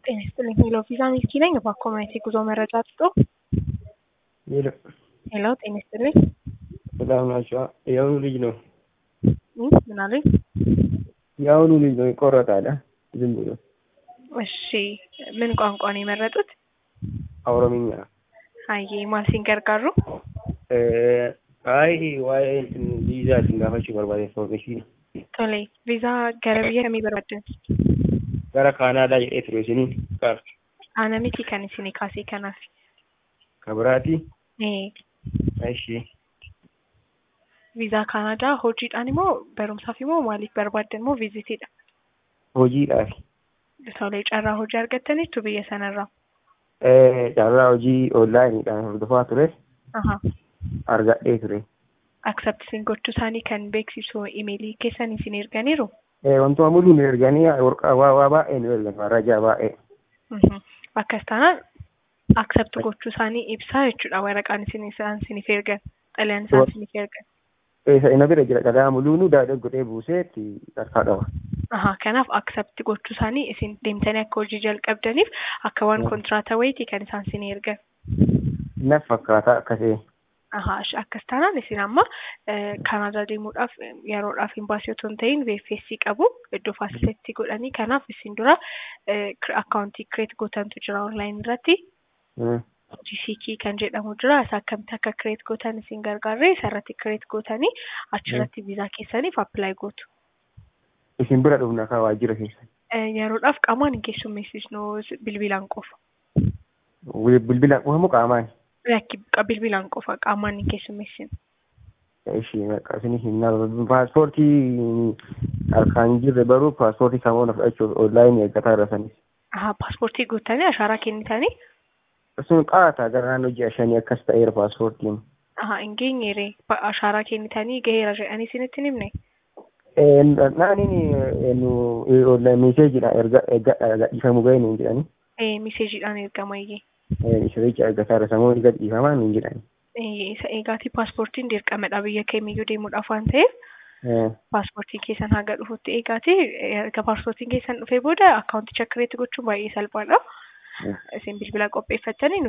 ጤና ይስጥልኝ ሄሎ ቪዛ ሚልኪ ነኝ። እባክዎ ማየት የጉዞ መረጃ ስጡ። ሄሎ ሄሎ ጤና ይስጥልኝ ሰላም ናቸው። የአሁኑ ልጅ ነው እ ምን አሉኝ? የአሁኑ ልጅ ነው ይቆረጣል። ዝም ብሎ እሺ ምን ቋንቋ ነው የመረጡት? ኦሮምኛ አዬ maal siin gargaaru? አይ ዋይ እንትን ቪዛ gaafachuu barbaade information Tole viizaa gara biyya kamii barbaaddan? gara kaanaadaa jedhee ture isiniin qaar Ana miti kan isinii kaasee kanaaf. kabiraati Ee ishee viizaa Kaanaadaa hojiidhaan immoo barumsaaf immoo maaliif barbaaddan moo viizitiidha? hojiidhaaf Tole carraa hojii argattaniittu biyya sanarraa. carraa hojii onlaayiniidhaan hordofaa ture Ahaa. argadhee ture Acceptisiin gochuu isaanii kan beeksisu imeelii keessan isin erganiiru. wantuma muluu nu erganii warqaa waa waa baay'ee nu ergan marrajaa baay'ee Mhm. Akkas taanaan accept gochuu isaanii ibsaa jechuudha waraqaan isin isaan isiniif ergan xalayaan isaan Wa- isiniif ergan. isa ina bira jira dhagaa muluu nu daadhee godhee buuseetti harkaa qaba Ahaa kanaaf accept gochuu isaanii isin deemtanii akka hojii jalqabdaniif akka waan Mm. kontiraataa wayiiti kan isaan isin ergan. na fakkaata akkasee Ahaa ish- akkas taanaan isin amma eh, Kanaadaa deemuudhaaf eh, yeroodhaaf imbaasii otoo hin ta'in VFS qabu iddoo faasilitii godhanii kanaaf isin dura akkaawuntii kireet gootantu jira onlaayin irratti. Mm. GCK kan jedhamu jira isa akkamitti akka kireet gootan isin gargaarre isarratti kireet gootanii achirratti viizaa keessaniif appilaayi gootu. isin bira dhufna kaa waajjira keessa Eh, Yeroodhaaf qaamaan hin keessummeessisnu s- bilbilaan qofa. bilbila qofamu qaamaan Lakki qa- bilbilaan qofa qaamaan hin keessummeessinu. ishee maqaa isin hinna paaspoortii harkaan hin jirre baruu paaspoortii samoona fudhachuuf onlaayinii eeggataa irra sanis Ahaa paaspoortii guuttanii ashaaraa kennitanii sun qaata gara naannoo ji'a shanii akkas ta'eera paaspoortiin ahaa hin geenyeere Pa- ashaaraa kennitanii gaheera jedhanii isinitti hin himne. naaniin nu meeseejidha erga gadhiifamu ga'e nuun jedhani Eh, Miseejiidhaan ergama iyyee. misiricha eeggataa irra samoonni gadhiifamaa nuun jedhani Eh, Isa eegaatii paaspoortiin dirqamadha biyya kamiyyuu deemuudhaaf waan ta'eef paaspoortiin keessan haga dhufutti eegaati erga paaspoortiin keessan dhufee booda akkaawunticha kireet gochuun baay'ee salphaadha. Isin bilbila qopheeffattanii